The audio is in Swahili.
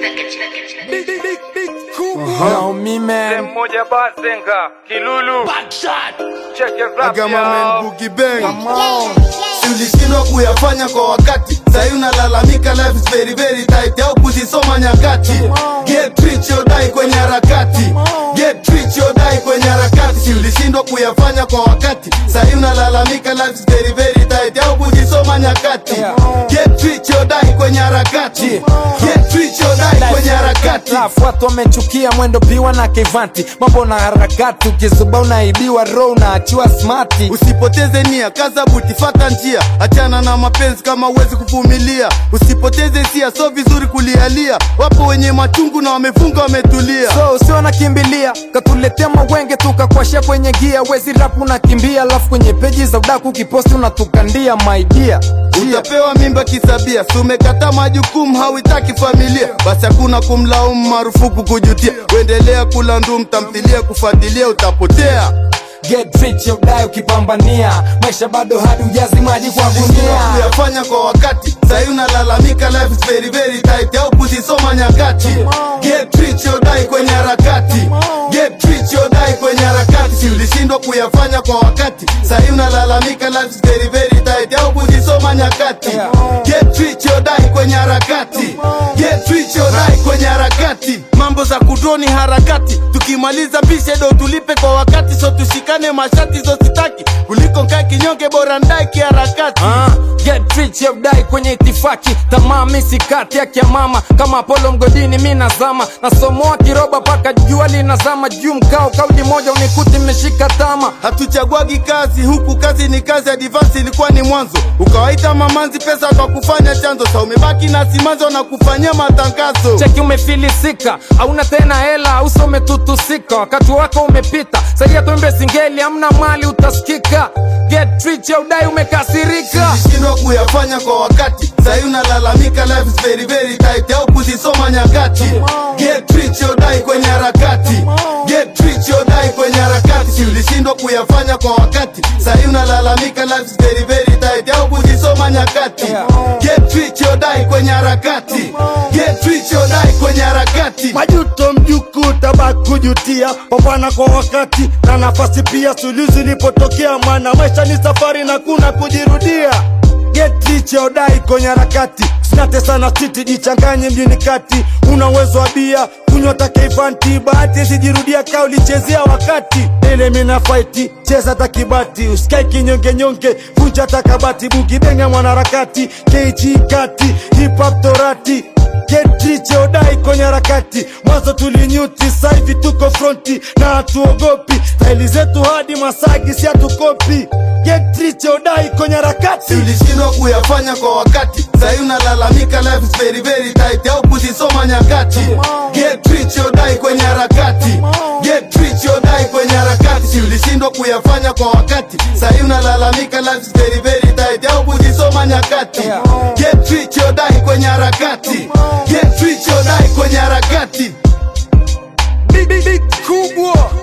Now me man, mmoja Basenga Kilulu Check your rap Agama man yo. Boogie Bang come on. Si ulishindwa kuyafanya kwa wakati sahi unalalamika life is very very tight au kuzisoma nyakati get rich or die kwenye harakati get rich or die kwenye harakati si ulishindwa kuyafanya kwa wakati sahi unalalamika life is very very tight au kuzisoma nyakati get rich or die kwenye harakati get rich or die kwenye harakati Raf, watu wamechukia mwendo piwa na kevanti mambo na harakati ukizuba unaibiwa ro unaachiwa smati Usipoteze nia, kaza buti, fata njia, achana na mapenzi kama uwezi kuvumilia. Usipoteze hisia, so vizuri kulialia. Wapo wenye machungu na wamefunga wametulia. so usio nakimbilia katuletea mawenge tukakwashia kwenye gia wezi rap unakimbia alafu kwenye peji za udaku kiposti unatukandia maidia Utapewa mimba kisabia, si umekataa majukumu, hauitaki familia, basi hakuna kumlaumu, marufuku kujutia. Uendelea kula ndum, tamthilia kufuatilia, utapotea. get rich ya udai ukipambania maisha bado hadi ujazi maji kwa Shindwa gunia kuyafanya kwa wakati sahi unalalamika life is very very tight au kuzisoma nyakati get rich or die kwenye harakati get rich or die kwenye harakati si ulishindwa kuyafanya kwa wakati sahi unalalamika life is very very tight au kuzisoma nyakati get rich or die kwenye harakati get rich or die kwenye harakati mambo za kudroni harakati tukimaliza bishe do tulipe kwa wakati so tushikane mashati zositaki kuliko nkae kinyonge bora ndae kiharakati Ah, get rich ya udai kwenye itifaki tamaa misikati yake ya mama kama apolo mgodini mi nazama nasomoa kiroba paka jua linazama juu mkao kauli moja unikuti mmeshika tama hatuchagwagi kazi huku kazi ni kazi advance ilikuwa ni mwanzo ukawaita mamanzi pesa kwa kufanya chanzo sa umebaki na simanzo na kufanyia matangazo cheki umefilisika hauna tena hela uso umetutusika wakati wako umepita saia tuimbe singeli amna mali utasikika get rich ya udai umekasirika shindwa kuyafanya kwa wakati sahi unalalamika life is very very tight au kuzisoma nyakati get rich or die kwenye harakati get rich or die kwenye harakati si ulishindwa kuyafanya kwa wakati sahi unalalamika life is very very tight au kuzisoma nyakati get rich or die kwenye harakati get rich or die kwenye harakati majuto mjuku tabaki kujutia pambana kwa wakati na nafasi pia suluzi ilipotokea maana maisha ni safari na kuna kujirudia get rich or die kwenye harakati sinate sana titi jichanganye mjini kati una uwezo wa bia kunywa takeifanti bahati sijirudia kaa ulichezea wakati ile mina faiti cheza takibati uskai kinyongenyonge vunja takabati bugibenga mwanaharakati kg kati hip hop torati Get rich or die kwenye harakati mwanzo tulinyuti saivi tuko fronti na hatuogopi staili zetu hadi masagi si hatukopi Get rich or die kwenye harakati Si ulishindwa kuyafanya kwa wakati sahi unalalamika life is very very tight au kuzisoma nyakati get rich or die kwenye harakati get rich or die kwenye harakati si ulishindwa kuyafanya kwa wakati sahi unalalamika life is very very tight au kuzisoma nyakati get rich or die kwenye harakati get rich or die kwenye harakati big, big, big kubwa